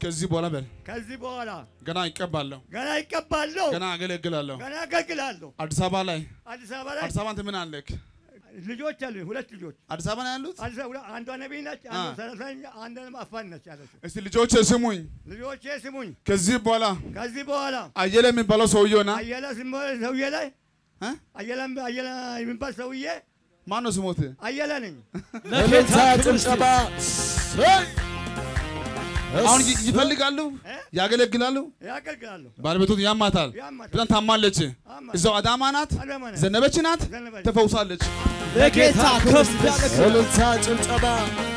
ከዚህ በኋላ በል ከዚህ በኋላ ገና ይቀባለሁ፣ ገና ይቀባለሁ፣ ገና አገለግላለሁ። ገና አገልግላለሁ። አዲስ አበባ ላይ አዲስ አበባ ላይ አዲስ አበባ አንተ ምን አለክ? ልጆች አሉ፣ ሁለት ልጆች። አዲስ አበባ ነው ያሉት። አዲስ አበባ አንዷ ነቢይ ነች፣ አ። አንዷ ሰራተኛ፣ አንዷ አፋን ነች ያለችው። እስቲ ልጆች ስሙኝ፣ ልጆቼ ስሙኝ፣ ከዚህ በኋላ ከዚህ በኋላ አየለ የሚባለው ሰውዬውና አየለ ስም- ሰውዬ ላይ እ? አየለ አየለ የሚባል ሰውዬ ማን ነው ስሞት? አየለ ነኝ። እልልታ ጭብጨባ ሰይ! አሁን ይ- ይፈልጋሉ፣ እ? ያገለግላሉ። ያገልግላለሁ። ባለቤቱን ያማታል፣ ያማታል። በጣም ታማለች። አማታል። እዛው አዳማ ናት፣ አዳማ ናት። ዘነበች ናት፣ ዘነበች። ተፈውሳለች። ለጌታ ከፍ ያለ እልልታ ጭብጨባ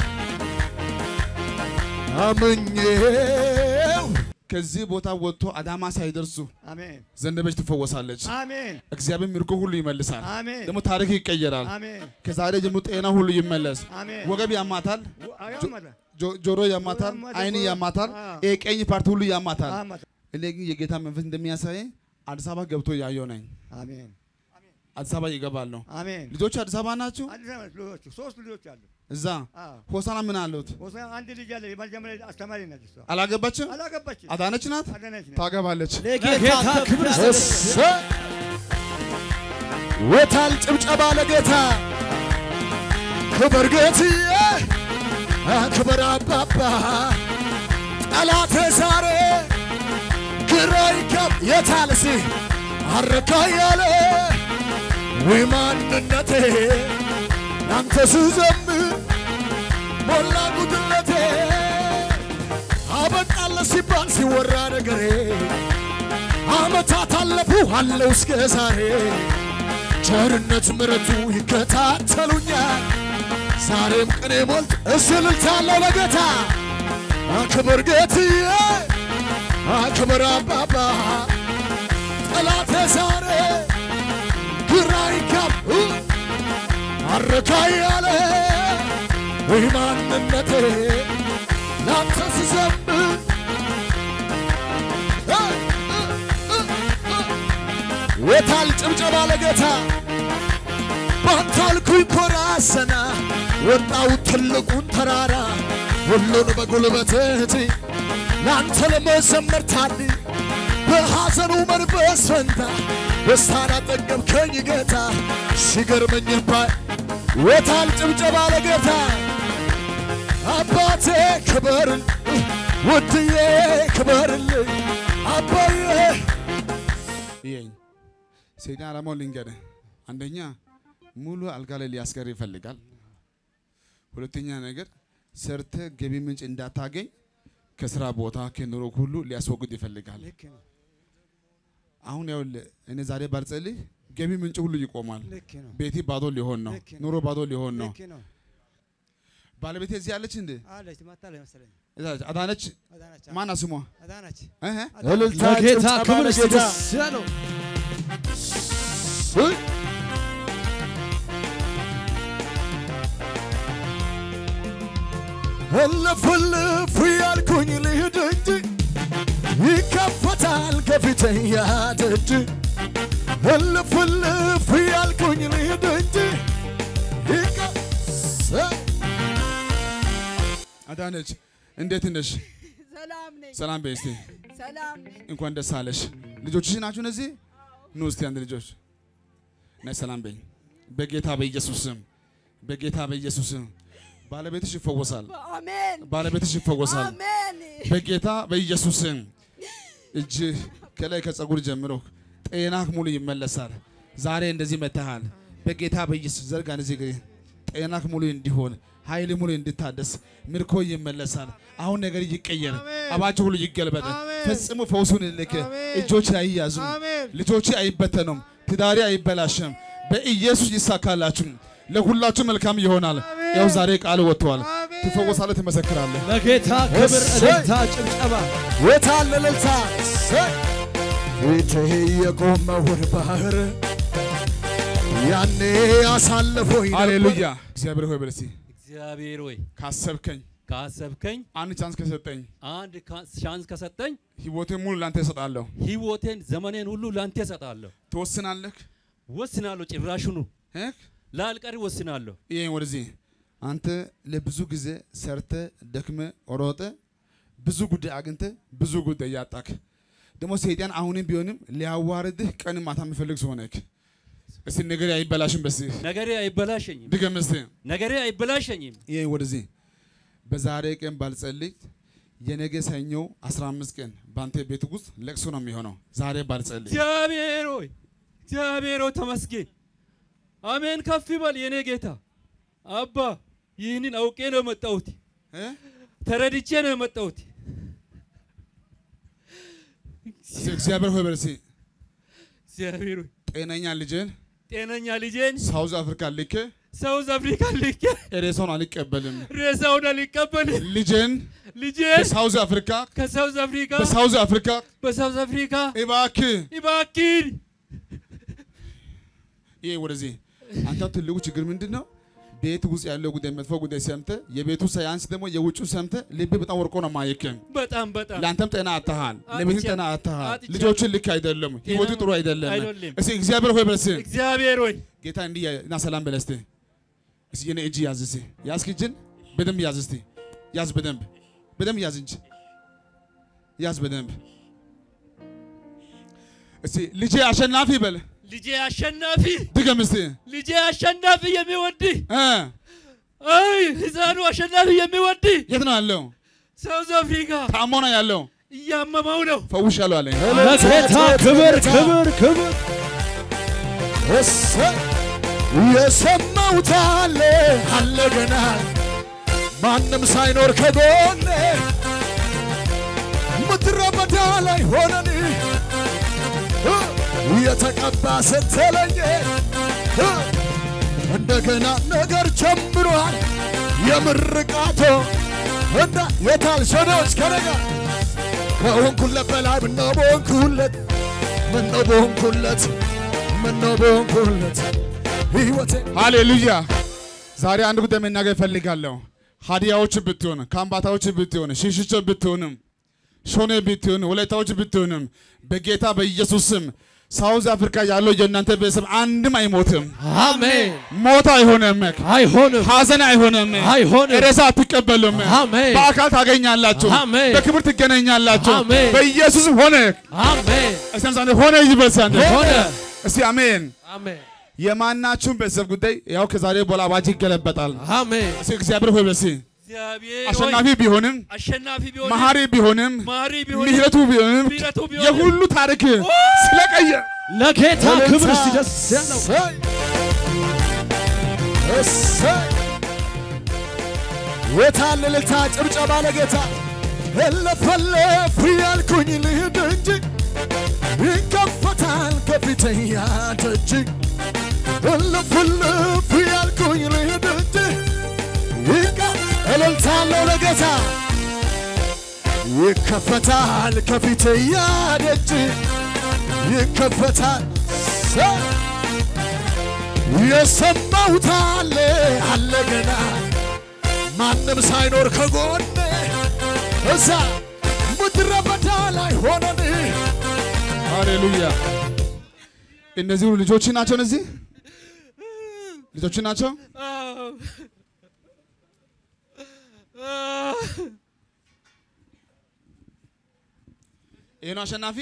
አምኜው ከዚህ ቦታ ወጥቶ አዳማ ሳይደርሱ አሜን ዘነበች ትፈወሳለች። አሜን እግዚአብሔር ምርኮ ሁሉ ይመልሳል። አሜን ደግሞ ታሪክ ይቀየራል። አሜን ከዛሬ ጀምሮ ጤና ሁሉ ይመለስ። አሜን ወገብ ያማታል፣ አያመጣ ጆ- ጆሮ ያማታል፣ ያማታል፣ አይን ጆሮ- ያማታል፣ አዎ። ይሄ ቀኝ ፓርቲ ሁሉ ያማታል። አያመጣ እኔ ግን የጌታ መንፈስ እንደሚያሳይ አዲስ አበባ ገብቶ ያየው ነኝ። አሜን አዲስ አበባ ይገባለሁ። አሜን ልጆቹ አዲስ አበባ ናቸው። አዲስ አበባ ልጆች ሶስት ልጆች አሉ። እዛ አዎ ሆሳና ምን አሉት? ወሰን አንድ ልጅ አለ። የመጀመሪያ አስተማሪ ነች እሷ። አላገባችም። አላገባችም። አዳነች ናት፣ አዳነች ነች። ታገባለች። ለጌታ ክብር እሰይ! ወታል ጭብጨባ ለጌታ ክብር ጌትዬ ክብር አባባ ጠላቴ ዛሬ ግራ ይገብ የታልሲ አረካ ያለ ወይ ማንነቴ ያንተ ስዘምር ሞላ ጉድለቴ አበቃለ ሲባል ሲወራ ነገሬ አመታት አለፉ አለው እስከ ዛሬ ቸርነት ምረቱ ይከታተሉኛል ዛሬም ቅኔ ሞልት እስልልታለሁ ለጌታ አክብር ጌትዬ አክብር አባባ ጠላቴ ዛሬ ግራ ይጋብ አረካ ያለ ወይ ማንነቴ ላንተ ስዘምር የታል ጭብጨባ ለጌታ ባንተ አልኩኝ ኮራ ሰና ወጣው ትልቁን ተራራ ሁሉን በጉልበትህ ለአንተ ለመዘመር ታድ በሐዘኑ መንፈስ ፈንታ ደስታን አጠገብከኝ ጌታ ሲገርመኝ ባይ የታል ጭብጨባ ለጌታ አባቴ ክበርል ውድዬ ክበርልኝ አባዬ ይሄኝ ሰይጣን ዓላማውን ልንገርህ። አንደኛ ሙሉ አልጋ ላይ ሊያስቀር ይፈልጋል። ሁለተኛ ነገር ሰርተ ገቢ ምንጭ እንዳታገኝ ከስራ ቦታ ከኑሮ ሁሉ ሊያስወግድ ይፈልጋል። ልክ ነው። አሁን ያው እኔ ዛሬ ባልጸልይ ገቢ ምንጭ ሁሉ ይቆማል። ልክ ነው። ቤቴ ባዶ ሊሆን ነው። ልክ ነው። ኑሮ ባዶ ሊሆን ነው። ልክ ነው። ባለቤቴ እዚህ ያለች እንዴ? አለች መጣለች መሰለኝ። እዛ አዳነች አዳነች ማና ስሟ አዳነች እህ እልልታ ለጌታ ጭብጨባ ክብር ለጌታ ደስ ያለው እይ! እልፍ እልፍ ያልኩኝ ልሂድ እንጂ ይከፈታል ከፊቴ ያደጅ እልፍ እልፍ ያልኩኝ ልሂድ እንጂ ይከ- ሰ- አዳነች እንዴት ነሽ? ሰላም ነኝ። ሰላም በይ እስቲ። ሰላም ነኝ። እንኳን ደስ አለሽ። ልጆችሽ ናችሁ እነዚህ? ኑ እስቲ አንድ ልጆች ነይ ሰላም በይ። በጌታ በኢየሱስ ስም በጌታ በኢየሱስ ስም ባለቤትሽ ይፈወሳል። አሜን ባለቤትሽ ይፈወሳል። አሜን። በጌታ በኢየሱስ ስም እጅ ከላይ ከጸጉር ጀምሮ ጤናህ ሙሉ ይመለሳል። ዛሬ እንደዚህ መተሃል። በጌታ በኢየሱስ ዘርጋ እንደዚህ እግሬ ጤናህ ሙሉ እንዲሆን ኃይል ሙሉ እንድታደስ ምርኮ ይመለሳል። አሁን ነገር ይቀየር። አባቸው ሁሉ ይገልበጥ። ፈጽሞ ፈውሱን ልክ እጆች አይያዙም። ልጆች አይበተኑም። ትዳሪ አይበላሽም። በኢየሱስ ይሳካላችሁ። ለሁላችሁ መልካም ይሆናል። ያው ዛሬ ቃል ወጥቷል። ትፈወሳለህ፣ ትመሰክራለህ። ለጌታ ክብር እሰይ! እልልታ ጭብጨባ የታለ እልልታ ሰይ! ፊትህ የቆመውን ባህር ያኔ አሳልፎኝ ነበር። ሃሌሉያ። እግዚአብሔር ሆይ በል እስቲ እግዚአብሔር ሆይ ካሰብከኝ ካሰብከኝ አንድ ቻንስ ከሰጠኝ አንድ ካ- ሻንስ ከሰጠኝ ህይወቴን ሙሉ ላንተ እሰጣለሁ። ህይወቴን ዘመኔን ሁሉ ላንተ እሰጣለሁ። ትወስናለህ። ወስናለሁ። ጭራሹኑ እ? ላልቀር ወስናለሁ። ይሄን ወደዚህ አንተ ለብዙ ጊዜ ሰርተ ደክመ ሮጠ ብዙ ጉዳይ አግኝተ ብዙ ጉዳይ ያጣክ ደግሞ ሰይጣን አሁንም ቢሆንም ሊያዋርድህ ቀን ማታ የሚፈልግ ሰው ነህ። እስቲ ነገር አይበላሽም። በዚህ ነገሬ አይበላሸኝም። ድገም እስቲ ነገሬ አይበላሸኝም። ይሄ ወደዚህ በዛሬ ቀን ባልጸልይ የነገ ሰኞ 15 ቀን በአንተ ቤት ውስጥ ለቅሶ ነው የሚሆነው። ዛሬ ባልጸልይ እግዚአብሔር ሆይ እግዚአብሔር ሆይ ተመስገን። አሜን። ከፍ ይበል የኔ ጌታ አባ። ይህንን አውቄ ነው የመጣሁት፣ እ? ተረድቼ ነው የመጣሁት። እስቲ እግዚአብሔር ሆይ በርሲ እግዚአብሔር ሆይ ጤነኛ ልጅን ጤነኛ ልጄን ሳውዝ አፍሪካ ልኬ ሳውዝ አፍሪካ ልኬ ሬሳውን አልቀበልም። ሬሳውን አልቀበልም። ልጅን ልጄን በሳውዝ አፍሪካ ከሳውዝ አፍሪካ በሳውዝ አፍሪካ በሳውዝ አፍሪካ እባክህ እባክህ ይሄ ወደዚህ አንተ ትልቁ ችግር ምንድን ነው? ቤት ውስጥ ያለው ጉዳይ መጥፎ ጉዳይ ሰምተ የቤቱ ሳያንስ ደግሞ የውጩ ሰምተ ልብ በጣም ወርቆ ነው ማየክም። በጣም በጣም ለአንተም ጤና አጥተሃል፣ አጥቻለሁ። ለቤትም ጤና አጥተሃል። አጥቻለሁ። ልጆችን ልክ አይደለም፣ ህይወቱ ጥሩ አይደለም። አይደለም። እስኪ እግዚአብሔር ሆይ በለስ እግዚአብሔር ሆይ ጌታ እንዲህ ያ- እና ሰላም በለስቴ እስኪ የኔ እጅ ያዝ እስኪ ያዝክ እጅን በደንብ ያዝ እስቲ ያዝ በደንብ በደንብ ያዝ እንጂ ያዝ በደንብ እስቲ ልጄ አሸናፊ በል ልጄ አሸናፊ ድገም እስቲ ልጄ አሸናፊ የሚወድህ እ አይ ህፃኑ አሸናፊ የሚወድህ የት ነው ያለው? ሳውዝ አፍሪካ ታሞ ነው ያለው። እያመመው ነው። ፈውሻለሁ አለኝ። ለጌታ ክብር ክብር ክብር እሰይ የሰማሁት አለ አለ ገና ማንም ሳይኖር ከጎኔ ምድረ በዳ ላይ ሆነን እ የተቀባ ስትለኝ እ እንደገና ነገር ጀምሯል የምርቃቶ እንዳ የታልሸኖች ከነጋ ከሆንኩለት በላይ ምነው በሆንኩለት ምነው በሆንኩለት ምነው በሆንኩለት ሕይወቴ ሃሌሉያ። ዛሬ አንድ ጉዳይ መናገር እፈልጋለሁ። ሀዲያዎች ብትሆን፣ ካምባታዎች ብትሆን፣ ሽሽቾ ብትሆንም፣ ሾኔ ብትሆን፣ ወላይታዎች ብትሆንም በጌታ በኢየሱስ ስም ሳውዝ አፍሪካ ያለው የእናንተ ቤተሰብ አንድም አይሞትም። አሜን ሞት አይሆንም። አይሆንም ሐዘን አይሆንም። አይሆንም ሬሳ አትቀበሉም። አሜን በአካል ታገኛላችሁ። አሜን። በክብር ትገናኛላችሁ። አሜን። በኢየሱስ ሆነ። አሜን እስቲ አንድ ሆነ ይበል አንድ ሆነ እስቲ አሜን። አሜን የማናችሁም ቤተሰብ ጉዳይ ያው ከዛሬ በኋላ አዋጅ ይገለበጣል። አሜን እስቲ እግዚአብሔር ሆይ በሲ እግዚአብሔር ሆይ አሸናፊ ቢሆንም አሸናፊ ቢሆን መሐሪ ቢሆንም ማሪ ቢሆን ምሕረቱ ቢሆንም ምሕረቱ ቢሆንም የሁሉ ታሪክ ስለቀየር ለጌታ ክብር እስቲ ደስ ያለው እሰይ የታለ እልልታ ጭብጨባ ለጌታ እለፈለፍ ያልኩኝ ልሂድ እንጂ ይከፈታል ከፊተኛ ደጅ እልፍልፍ ያልኩኝ ልሂድ እንጂ ይቀ እልልታለሁ ለጌታ ይከፈታል ከፊተኛ ደጅ ይከፈታል ሰ- የሰማሁት አለ አለ ገና ማንም ሳይኖር ከጎኔ እዛ ምድረ በዳ ላይ ሆነን ሃሌሉያ። እነዚህ ሁሉ ልጆች ናቸው። እነዚህ ልጆች ናቸው። አዎ። አዎ። ይሄ ነው አሸናፊ።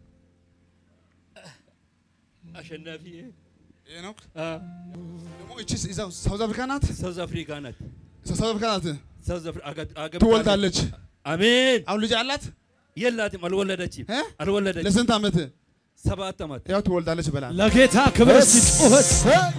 አሸናፊ ይሄ ነው አዎ። ደግሞ እቺ እዛው ሳውዝ አፍሪካ ናት። ሳውዝ አፍሪካ ናት። ሳውዝ አፍሪካ ናት። ሳውዝ አፍሪ- አገ- አገብታለች። ትወልዳለች። አሜን። አሁን ልጅ አላት። የላትም፣ አልወለደችም፣ እ? አልወለደችም። ለስንት ዓመት ሰባት ዓመት ያው ትወልዳለች በላል። ለጌታ ክብር እስቲ ጩኸት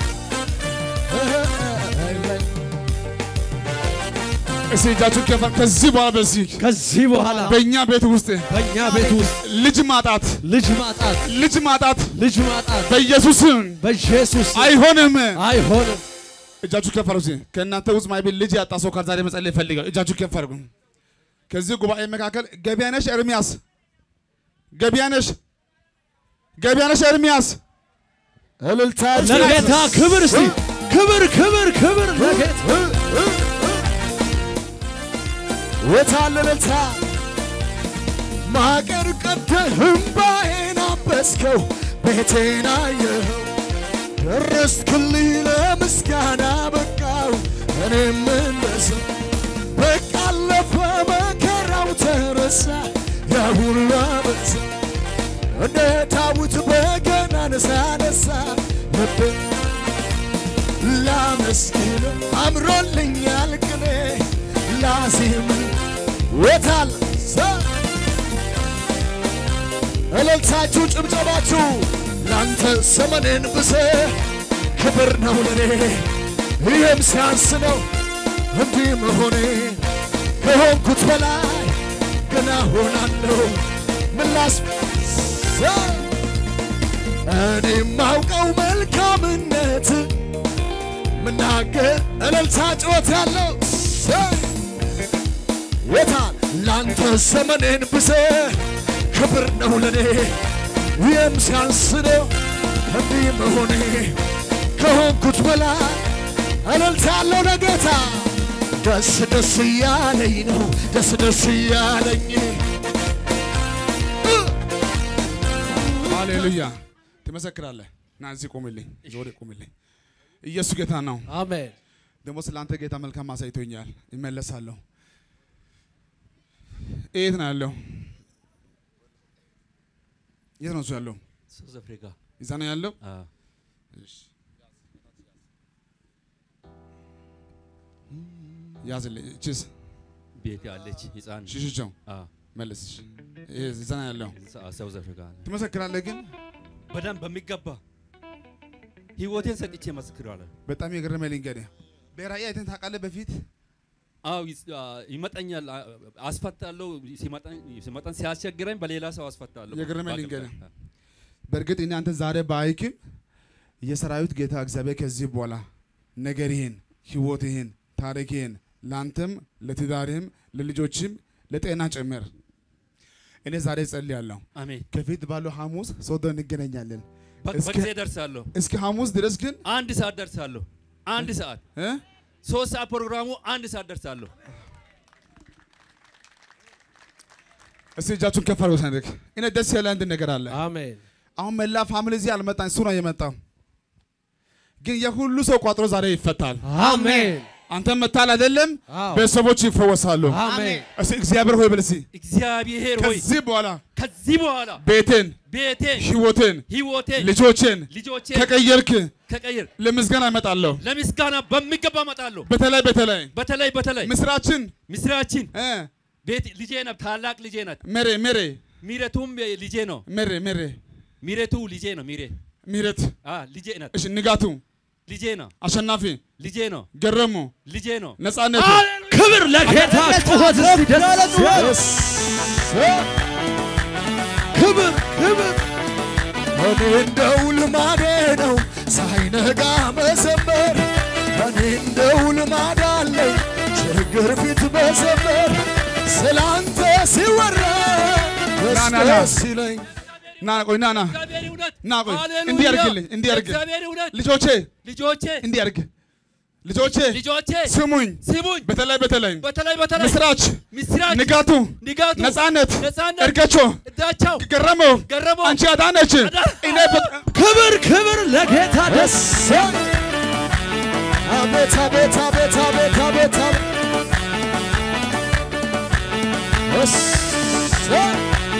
እስቲ እጃችሁ ከፋ። ከዚህ በኋላ በዚህ ከዚህ በኋላ በእኛ ቤት ውስጥ በእኛ ቤት ውስጥ ልጅ ማጣት ልጅ ማጣት ልጅ ማጣት ልጅ ማጣት በኢየሱስም በኢየሱስ ስም አይሆንም። አይሆንም። እጃችሁ ከፍ አድርጉ። እስኪ ከእናንተ ውስጥ ማይቤት ልጅ ያጣ ሰው ካለ ዛሬ መጸለይ ይፈልጋል። እጃችሁ ከፍ አድርጉ። ከዚህ ጉባኤ መካከል ገቢያነሽ ኤርሚያስ ገቢያነሽ ገቢያነሽ ኤርሚያስ እልልታ ለጌታ ክብር እስቲ ክብር ክብር ክብር ለጌታ የታለ እልልታ ማገር ቀደህ እምባዬን አበስከው ቤቴን አየኸው ደረስክልኝ ለምስጋና በቃው እኔም እንደሰው በቃ አለፈ መከራው ተረሳ ያ ሁሉ አበሳ እንደ ዳዊት በገናን ሳነሳ ልቤ ላመስግን አምሮልኛል ቅኔ ላዜም ወታል እልልታችሁ ጭብጨባችሁ ላንተ ዘመኔን ብሰ ክብር ነው ለኔ ይህም ሲያንስ ነው እንዲህ መሆኔ ከሆንኩት በላይ ገና ሆናለሁ ምላስ እኔ ማውቀው መልካምነት ምናገር እልልታ ጩኸት ያለው የታል ላንተ ዘመኔን ብሰ ክብር ነው ለኔ ይህም ሲያንስ ነው እንዲህ መሆኔ ከሆንኩት በላይ እልልታ ያለው ለጌታ ደስ ደስ እያለኝ ነው ደስ ደስ እያለኝ ሃሌሉያ ትመሰክራለህ። ና እዚህ ቁምልኝ፣ ዞሬ ቁምልኝ። ኢየሱስ ጌታ ነው። አሜን ደግሞ ስለ አንተ ጌታ መልካም አሳይቶኛል። ይመለሳለሁ። የት ነው ያለው? የት ነው እሱ ያለው? ሳውዝ አፍሪካ እዛ ነው ያለው። አ፣ ያዝልኝ። እቺስ ቤት ያለች ህፃን ሽሽቸው አ፣ መልስሽ። ይሄ እዛ ነው ያለው። ሳ- ሳውዝ አፍሪካ ትመሰክራለህ ግን በደንብ በሚገባ ህይወቴን ሰጥቼ መስክራለሁ። በጣም የገረመኝ ልንገርህ። በራእይ አይተን ታውቃለህ? በፊት አው ይስ- አ፣ ይመጣኛል አ፣ አስፈታለሁ። ሲመጣኝ ሲመጣን ሲያስቸግረኝ በሌላ ሰው አስፈታለሁ። የገረመኝ ባቅም ልንገርህ። አ፣ በእርግጥ እኔ አንተ ዛሬ ባይክም የሰራዊት ጌታ እግዚአብሔር ከዚህ በኋላ ነገርህን፣ ህይወትህን፣ ታሪክህን ለአንተም ለትዳርህም ለልጆችም ለጤና ጭምር እኔ ዛሬ ጸልያለሁ። አሜን። ከፊት ባለው ሐሙስ ሶዶ እንገናኛለን። በ- እስከ- በጊዜ ደርሳለሁ። እስከ ሐሙስ ድረስ ግን አንድ ሰዓት ደርሳለሁ። አንድ ሰዓት እ? ሶስት ሰዓት ፕሮግራሙ አንድ ሰዓት ደርሳለሁ። እስቲ እጃችሁን ከፍ አድርጉ። ሰንደቅ እኔ ደስ ያለ አንድ ነገር አለ። አሜን አሁን መላ ፋሚሊ እዚህ አልመጣም፣ እሱ ነው የመጣው። ግን የሁሉ ሰው ቋጥሮ ዛሬ ይፈታል። አሜን አንተ መታል አይደለም፣ አዎ። ቤተሰቦች ይፈወሳሉ። አሜን እስቲ እግዚአብሔር ሆይ በል እስቲ እግዚአብሔር ሆይ ከዚህ በኋላ ከዚህ በኋላ ቤቴን፣ ቤቴን፣ ህይወቴን፣ ህይወቴን፣ ልጆቼን ልጆቼን ከቀየርክ ከቀይር ለምስጋና እመጣለሁ። ለምስጋና በሚገባ እመጣለሁ። በተለይ በተለይ በተለይ በተለይ ምስራችን ምስራችን እ ቤት ልጄ ናት፣ ታላቅ ልጄ ናት። ሜሬ ሜሬ ሚረቱም ልጄ ነው። ሜሬ ሜሬ ሚረቱ ልጄ ነው። ሚሬ ሚረት አ ልጄ ናት። እሺ ንጋቱ ልጄ ነው። አሸናፊ ልጄ ነው። ገረሙ ልጄ ነው። ነጻነቱ ክብር ለጌታ ጩኸት እስቲ ደስ ያለ ክብር ክብር እኔ እንደው ልማዴ ነው ሳይነጋ መዘመር እኔ እንደው ልማድ አለኝ ችግር ፊት መዘመር ስላንተ ሲወራ ደስ ና፣ ና፣ ና። ደስ ይለኝ ና ቆይ ና ና እግዚአብሔር እውነት ና ቆይ ሃሌሉያ። እንዲህ አድርግልኝ እንዲህ አድርግ እግዚአብሔር እውነት ልጆቼ ልጆቼ እንዲህ አድርግ ልጆቼ ልጆቼ ስሙኝ ስሙኝ። በተለይ በተለይ በተለይ በተለይ ምስራች ምስራች ንጋቱ ንጋቱ ነጻነት ነጻነት እርገቾ እዳቸው ገረመው ገረመው አንቺ አዳነች አዳ- እኔ በጣም ክብር ክብር ለጌታ ደስ አቤት አቤት አቤት አቤት አቤት አቤት እሰይ!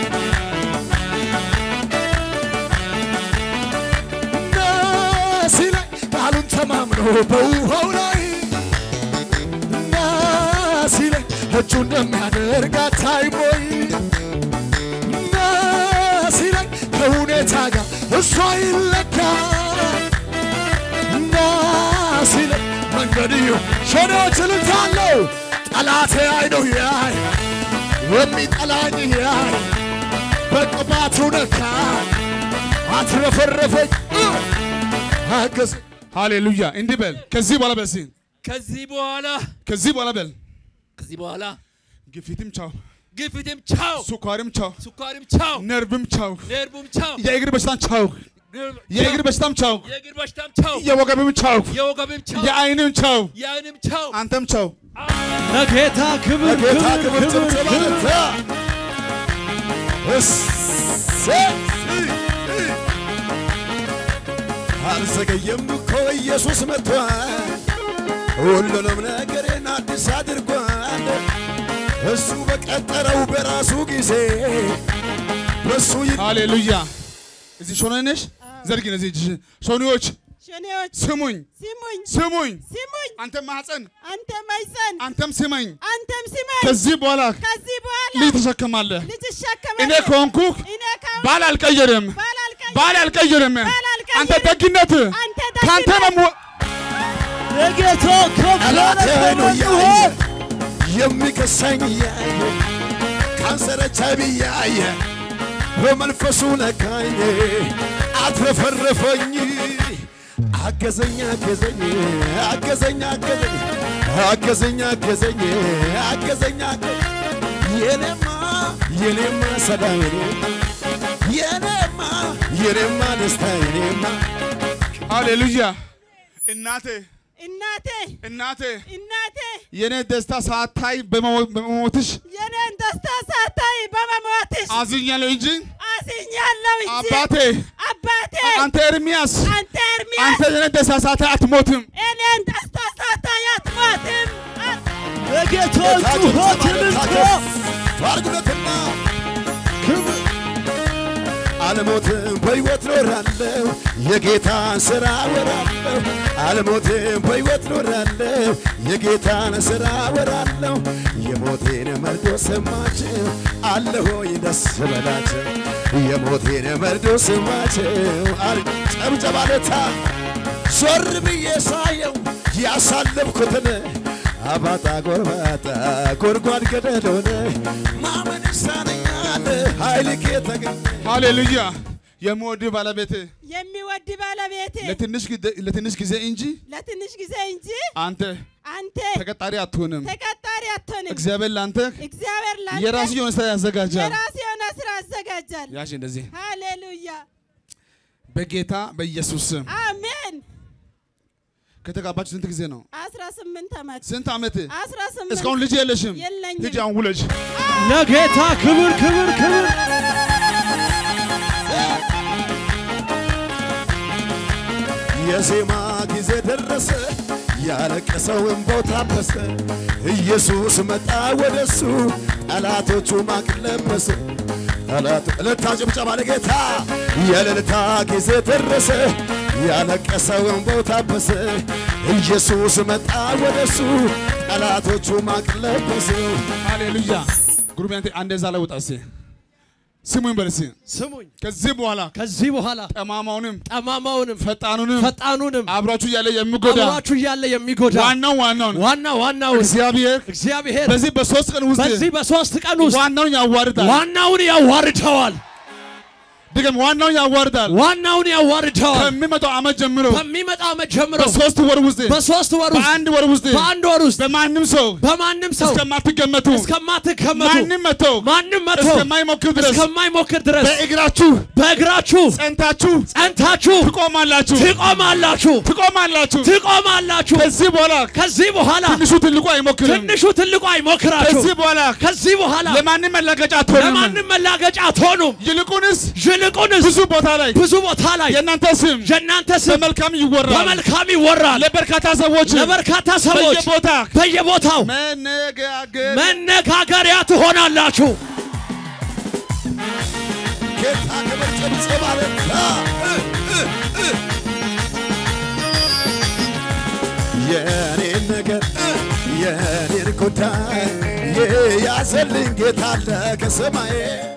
ና ሲለኝ ቃሉን ተማምኖ በውሃው ላይ ና ሲለኝ እጁ እንደሚያደርግ አታይም ወይ ና ሲለኝ ከሁኔታ ጋር እሷ ይለካ ና ሲለኝ መንገድዩ ሸኔዎች እልልታለሁ ጠላቴ አይነው ያይ የሚጠላኝ ያይ በቅባቱ ነካ አትረፈረፈኝ እ፣ አገዝ ሃሌሉያ እንዲህ በል ከዚህ በኋላ በል እስኪ ከዚህ በኋላ ከዚህ በኋላ በል ከዚህ በኋላ ግፊትም ቻው ግፊትም ቻው፣ ስኳርም ቻው ስኳርም ቻው፣ ነርቭም ቻው ነርቡም ቻው፣ የእግር በሽታም ቻው የእግር በሽታም ቻው የእግር በሽታም ቻው፣ የወገብም ቻው የወገብም ቻው፣ የአይንም ቻው የአይንም ቻው። አንተም ቻው ለጌታ ክብር ጌታ ክብር ክብር ክብር ጭብጨባ ክብር ለታ እሰይ! አልዘገየም እኮ ኢየሱስ መጥቷል፣ ሁሉንም ነገሬን አዲስ አድርጓል። እሱ በቀጠረው በራሱ ጊዜ በሱ ይ ሃሌሉያ። እዚህ ሾኔ ነሽ? ዘርጊ እነዚህ እጅሽን። ሾኔዎች ሸኔዎች ስሙኝ ስሙኝ ስሙኝ። ስሙኝ አንተ ማህፀን አንተ ማይፀን አንተም ስመኝ። አንተም ስመኝ ከዚህ በኋላ ከዚህ በኋላ ልጅ ትሸከማለህ። ልጅ እኔ እሸከማለሁ ከሆንኩህ እኔ ከሆንኩ ባል አልቀየርም፣ ባል አልቀይርም ባል አልቀየርም። ባል አልቀይርም። አንተ ደግነት አንተ ከአንተ ነው ደግነት የምወ- ለጌታ ከፍ ያለ ጠላቴን ክብር እያየ ይሁን። የሚከሳኝ እያየ ካንሰር ኤች አይ ቪ እያየ በመንፈሱ ነካኝ አትረፈረፈኝ አገዘኝ አገዘኝ አገዘኝ አገዘኝ አገዘኝ አገዘኝ አገዘኝ አገዘኝ የኔማ የኔማ ሰላም የኔማ የኔማ የኔማ ደስታ የኔማ ሃሌሉያ። እናቴ እናቴ እናቴ እናቴ የኔ ደስታ ሳታይ በመሞ- በመሞትሽ የኔን ደስታ ሳታይ በመሞትሽ አዝኛለሁ እንጂ አዝኛለሁ እንጂ አባቴ አባቴ አንተ ኤርሚያስ አንተ ኤርሚያስ አንተ የኔ ደስታ ሳታይ አትሞትም። እኔን ደስታ ሳታይ አትሞትም ለጌታ ጩኸት እልልታ ታርጉለትና ክብር አልሞትም በሕይወት ኖራለሁ የጌታን ሥራ ወራለሁ አልሞትም በሕይወት ኖራለሁ የጌታን ሥራ ወራለሁ የሞቴን መርዶ ሰማችሁ አለሆይ ደስ በላቸው የሞቴን መርዶ ሰማችሁ አል ጨብጨባለታ ዞር ብዬ ሳየው ያሳለፍኩትን አባጣ ጎርባጣ ጎድጓድ ገደል ሆነ ማመን ይሳነኛል ኃይል ከተገኘ ሃሌሉያ። የምወድ ባለቤቴ የሚወድ ባለቤቴ ለትንሽ ጊዜ- ለትንሽ ጊዜ እንጂ ለትንሽ ጊዜ እንጂ አንተ አንተ ተቀጣሪ አትሆንም። ተቀጣሪ አትሆንም። እግዚአብሔር ለአንተ እግዚአብሔር ላንተ የራሱ የሆነ ስራ ያዘጋጃል። የራሱ የሆነ ስራ ያዘጋጃል። ያሽ እንደዚህ ሃሌሉያ በጌታ በኢየሱስ ስም አሜን። ከተጋባችሁ ስንት ጊዜ ነው? 18 ዓመት ስንት ዓመት? 18 እስካሁን ልጅ የለሽም? የለኝም። ሂጂ አሁን ውለጅ። ለጌታ ክብር ክብር ክብር የዜማ ጊዜ ደረሰ፣ ያለቀሰው እንባው ታበሰ። ኢየሱስ መጣ ወደሱ፣ ጠላቶቹ ማቅ ለበሱ። ጠላቱ እልልታ ጭብጨባ ለጌታ። የእልልታ ጊዜ ደረሰ፣ ያለቀሰው እንባው ታበሰ። ኢየሱስ መጣ ወደሱ፣ ጠላቶቹ ማቅ ለበሱ። ሃሌሉያ። ጉሩብ ያንተ አንዴ እዛ ላይ ውጣ እስኪ ስሙኝ በል እስኪ ስሙኝ ከዚህ በኋላ ከዚህ በኋላ ጠማማውንም ጠማማውንም ፈጣኑንም ፈጣኑንም አብራችሁ እያለ የሚጎዳ አብሯችሁ እያለ የሚጎዳ ዋናው ዋናውን ዋና ዋናውን እግዚአብሔር እግዚአብሔር በዚህ በሶስት ቀን ውስጥ በዚህ በሶስት ቀን ውስጥ ዋናውን ያዋርዳል። ዋናውን ያዋርደዋል። ድገም፣ ዋናውን ያዋርዳል። ዋናውን ያዋርደዋል። ከሚመጣው ዓመት ጀምሮ በሚመጣው ዓመት ጀምሮ በሶስት ወር ውስጥ በሶስት ወር ውስጥ በአንድ ወር ውስጥ በአንድ ወር ውስጥ በማንም ሰው በማንም ሰው እስከማትገመቱ እስከማትገመቱ ማንም መጥተው ማንም መጥቶ እስከማይሞክር ድረስ እስከማይሞክር ድረስ በእግራችሁ በእግራችሁ ጸንታችሁ ጸንታችሁ ትቆማላችሁ ትቆማላችሁ ትቆማላችሁ። ትቆማላችሁ። ከዚህ በኋላ ከዚህ በኋላ ትንሹ ትልቁ አይሞክርም። ትንሹ ትልቁ አይሞክራችሁ። ከዚህ በኋላ ከዚህ በኋላ ለማንም መላገጫ አትሆንም። ለማንም መላገጫ አትሆኑም። ይልቁንስ ይልቁንስ ብዙ ቦታ ላይ ብዙ ቦታ ላይ የእናንተ ስም የእናንተ ስም በመልካም ይወራል። በመልካም ይወራል። ለበርካታ ሰዎች ለበርካታ ሰዎች በየቦታ በየቦታው መነጋገር መነጋገሪያ ትሆናላችሁ። ጌታ ክብር ጭብጨባ ለታ የኔን ነገር የኔን ጉዳይ የያዘልኝ ጌታ አለ ከሰማዬ